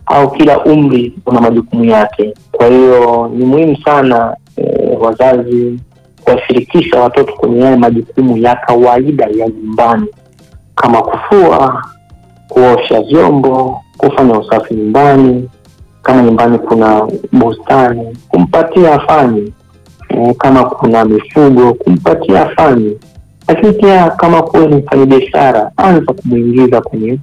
au kila umri una majukumu yake. Kwa hiyo ni muhimu sana eh, wazazi kuwashirikisha watoto kwenye yale majukumu ya kawaida ya nyumbani kama kufua, kuosha vyombo, kufanya usafi nyumbani, kama nyumbani kuna bustani kumpatia afanye, e, kama kuna mifugo kumpatia afanye, lakini pia kama kuwe ni mfanyabiashara, anza kumwingiza kwenye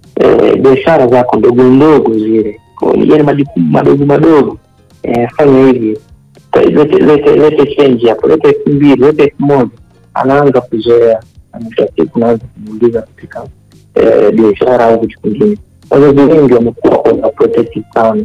e, biashara zako ndogo ndogo zile, yani majukumu madogo madogo, e, fanya hivi, lete lete lete chenji hapo, lete elfu mbili, lete elfu moja, anaanza kuzoea, na mwisho wa siku unaanza kumwingiza katika eh, biashara au vitu vingine. Wazazi wengi wamekuwa overprotective sana,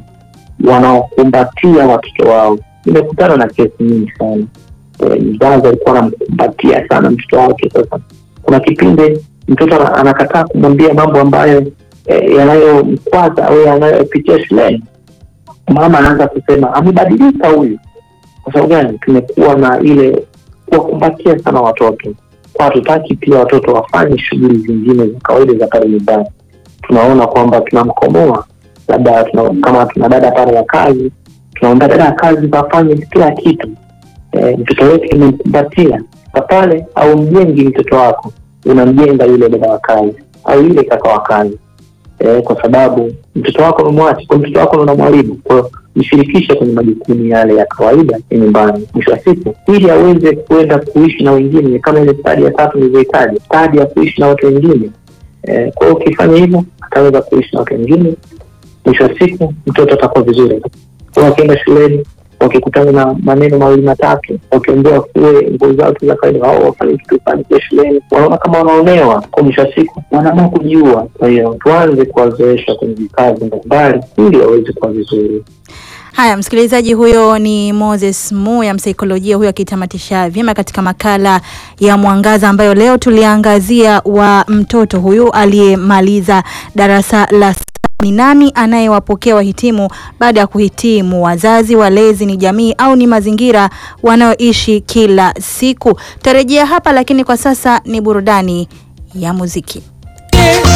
wanaokumbatia watoto wao. Nimekutana na kesi nyingi sana, Eh, mzazi alikuwa anamkumbatia sana mtoto wake. Sasa kuna kipindi mtoto ana- anakataa kumwambia mambo ambayo eh, yanayomkwaza au yanayopitia shuleni. Mama anaanza kusema amebadilika huyu. Kwa sababu gani? Tumekuwa na ile kuwakumbatia sana watoto kwa hatutaki pia watoto wafanye shughuli zingine za kawaida za pale nyumbani. Tunaona kwamba tunamkomoa labda tuna, kama tuna dada pale ya kazi, tunaomba dada ya kazi afanye kila kitu. E, mtoto wetu tumemkumbatia Sasa pale, au mjengi mtoto wako, unamjenga yule dada wa kazi au yule kaka wa kazi e, kwa sababu mtoto wako umemwacha, kwa mtoto wako una mwalimu. Kwa hiyo mshirikishe kwenye majukumu yale ya kawaida ya nyumbani, mwisho wa siku, ili aweze kuenda kuishi na wengine, kama ile stadi ya tatu nilivyohitaji, stadi ya kuishi na watu wengine. Eh, kwa hiyo ukifanya hivyo ataweza kuishi na watu wengine, mwisho wa siku mtoto atakuwa vizuri. Kwa hiyo akienda shuleni, wakikutana na maneno mawili matatu, wakiambiwa kuwe nguo zao tu za kawaida, wao wafanye kitu fulani kule shuleni, wanaona kama wanaonewa. Kwa mwisho wa siku wanaamua kujiua. Kwa hiyo tuanze kuwazoesha kwenye vikazi mbalimbali ili waweze kuwa vizuri. Haya, msikilizaji, huyo ni Moses Muya, msaikolojia huyo akitamatisha vyema katika makala ya Mwangaza ambayo leo tuliangazia wa mtoto huyu aliyemaliza darasa la saba. Ni nani anayewapokea wahitimu baada ya kuhitimu? Wazazi, walezi, ni jamii au ni mazingira wanayoishi kila siku? Tarejea hapa, lakini kwa sasa ni burudani ya muziki.